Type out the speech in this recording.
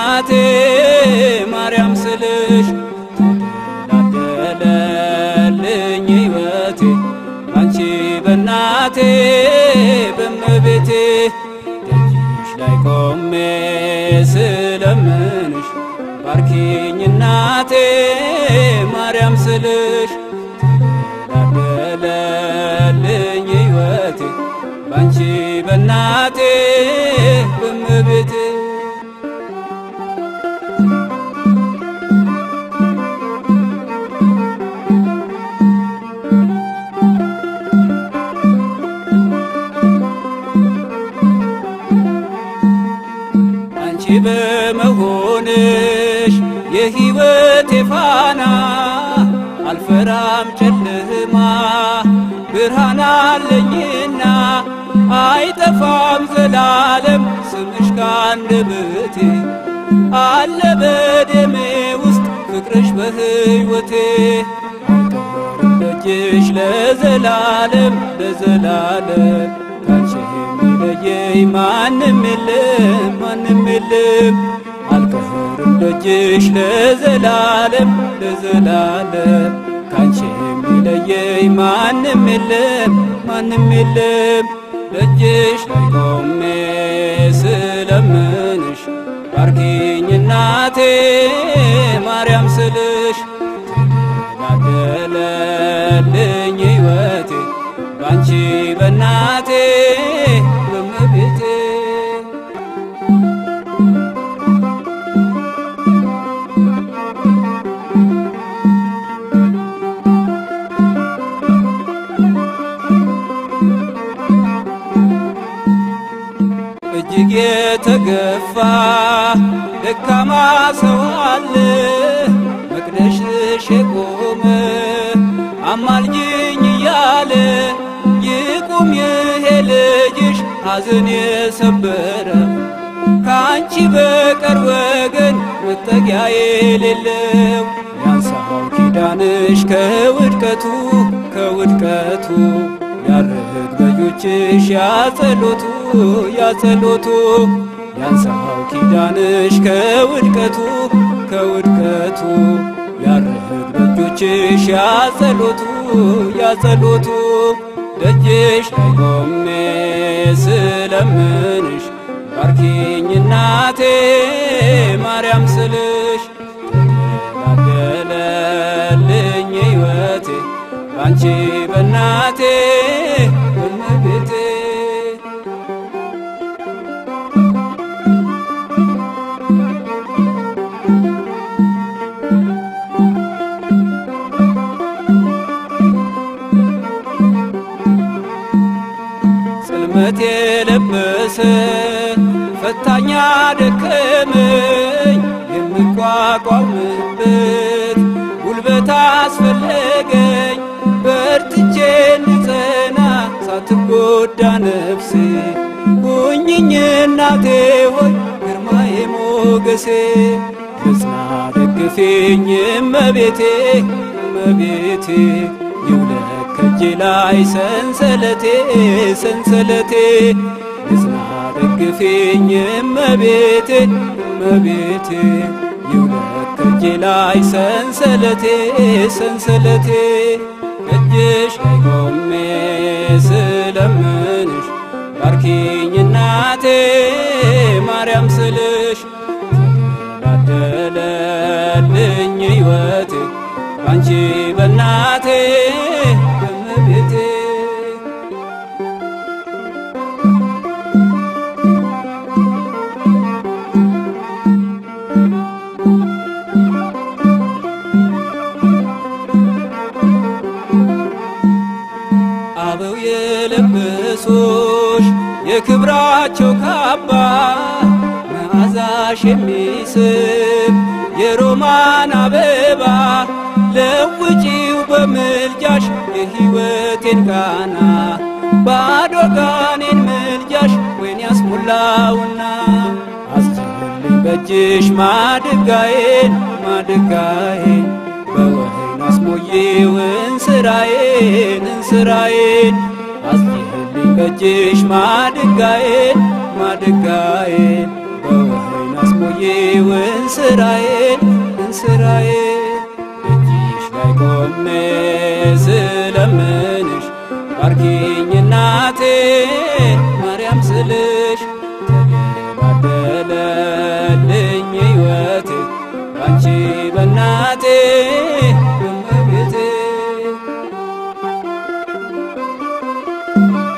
እናቴ ማርያም ስልሽ ተደላደለልኝ ሕይወቴ አንቺ በእናቴ በእመቤቴ ደጅሽ ላይ ቆሜ ስለምንሽ ባርኪኝ እናቴ ማርያም ስልሽ ተደላደለልኝ ሕይወቴ ባንቺ በእናቴ በእመቤቴ አንቺ በመሆንሽ የሕይወቴ ፋና አልፈራም ጨለማ ብርሃን አለኝና አይጠፋም ዘላለም ስምሽ ካንደበቴ አለ በደሜ ውስጥ ፍቅርሽ በሕይወቴ አልቀርም ደጅሽ ለዘላለም ለዘላለም ካንቺ የሚለየኝ ማንም የለም ማንም የለም አልቀርም ደጅሽ ለዘላለም ለዘላለም ካንቺ የሚለየኝ ማንም የለም ማንም የለም ደጅሽ ላይ ቆሜ ስለምንሽ ባርኪኝ እናቴ ማርያም ስልሽ ተደላደለልኝ ሕይወቴ ባንቺ በእናቴ በእመቤቴ እጅግ የተገፋ ደካማ ሰው አለ መቅደስሽ የቆመ አማልጅኝ እያለ ይቁም ይሄ ልጅሽ ሐዘን የሰበረ ከአንቺ በቀር ወገን መጠጊያ የሌለው ያንሳው ኪዳንሽ ከውድቀቱ ከውድቀቱ ያርህግ በጆችሽ ያጸሎቱ ያጸሎቱ ያንሳው ኪዳንሽ ከውድቀቱ ከውድቀቱ ያርህግ በጆችሽ ያጸሎቱ ያጸሎቱ ደጅሽ ላይ ቆሜ ስለምንሽ ባርኪኝ እናቴ ማርያም ስልሽ ተደላደለልኝ ሕይወቴ ባንቺ በእናቴ በእመቤቴ ጽልመት የለበሰ ፈታኛ ደከመኝ የምቋቋምበት ጉልበት አስፈለገኝ በርትቼ እንድጸና ሳትጎዳ ነፍሴ ሁኝኝ እናቴ ሆይ ግርማዬ ሞገሴ በጽና ደግፊኝ እመቤቴ እመቤቴ ይውለቅ ከእጄ ላይ ሰንሰለቴ ሰንሰለቴ በጽና ደግፊኝ እመቤቴ እመቤቴ ይውለቅ ከእጄ ላይ ሰንሰለቴ ሰንሰለቴ እጅሽ ላይ ቆሜ ስለምንሽ ባርኪኝ እናቴ ማርያም ስልሽ ተደላደለልኝ ሕይወቴ ባንቺ በእናቴ በእመቤቴ አበው የለበሶሽ የክብራቸው ካባ መዓዛሽ የሚስብ የሮማን አበባ ለውጪው በምልጃሽ የሕይወቴን ቃና ባዶ ጋኔን ምልጃሽ ወይን ያስሞላውና አስችልኝ በእጅሽ ማድጋዬን ማድጋዬን በወይን አስሞዬው እንስራዬን እንስራዬን አስችልኝ በእጅሽ ማድጋዬን ማድጋዬን በወይን አስሞዬ ይው እንስራዬን እንስራዬን እጅሽ ላይ ቆሜ ስለምንሽ ባርኪኝ እናቴ ማርያም ስልሽ ተደላደለልኝ ሕይወቴ ባንቺ በእናቴ እመቤቴ